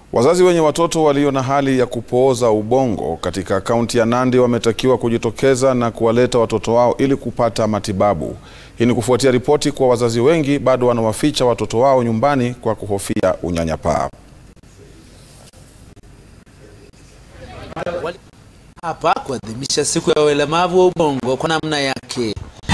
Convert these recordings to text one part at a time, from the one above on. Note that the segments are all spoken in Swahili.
Wazazi wenye watoto walio na hali ya kupooza ubongo katika kaunti ya Nandi wametakiwa kujitokeza na kuwaleta watoto wao ili kupata matibabu. Hii ni kufuatia ripoti kuwa wazazi wengi bado wanawaficha watoto wao nyumbani kwa kuhofia unyanyapaa. hapa kuadhimisha siku ya ulemavu wa ubongo kwa namna yake.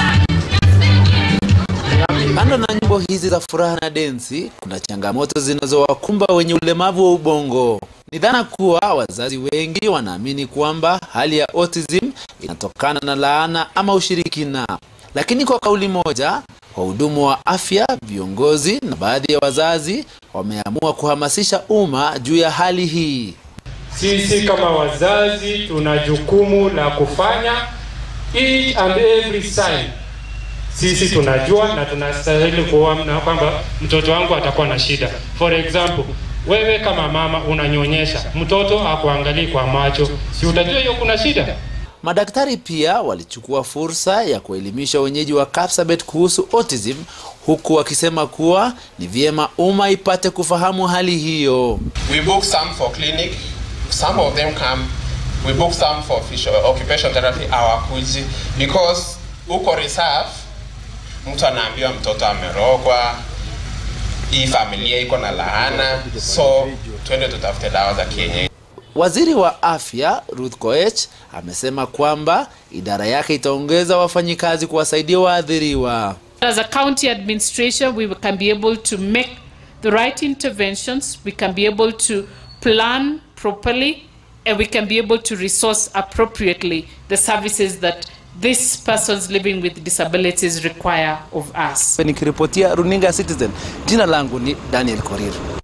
Kando na nyimbo hizi za furaha na densi, kuna changamoto zinazowakumba wenye ulemavu wa ubongo. Ni dhana kuwa wazazi wengi wanaamini kwamba hali ya autism inatokana na laana ama ushirikina, lakini kwa kauli moja, wahudumu wa afya, viongozi na baadhi ya wazazi wameamua kuhamasisha umma juu ya hali hii. Sisi kama wazazi tuna jukumu la kufanya each and every sign. Sisi tunajua na tunastahili kuona kwamba mtoto wangu atakuwa na shida. For example, wewe kama mama unanyonyesha, mtoto akuangalii kwa macho, si utajua hiyo kuna shida? Madaktari pia walichukua fursa ya kuelimisha wenyeji wa Kapsabet kuhusu autism huku wakisema kuwa ni vyema umma ipate kufahamu hali hiyo. We book some for clinic, some of them come. We book some for physio, occupation therapy hawakuji because huko reserve mtu anaambiwa mtoto amerogwa, hii familia iko na laana, so twende tutafute dawa za kienyeji. Waziri wa afya Ruth Koech amesema kwamba idara yake itaongeza wafanyikazi kuwasaidia waathiriwa. As a county administration, we can be able to make the right interventions, we can be able to plan properly, and we can be able to resource appropriately the services that these persons living with disabilities require of us. Nikiripotia runinga Citizen, jina langu ni Daniel Korir.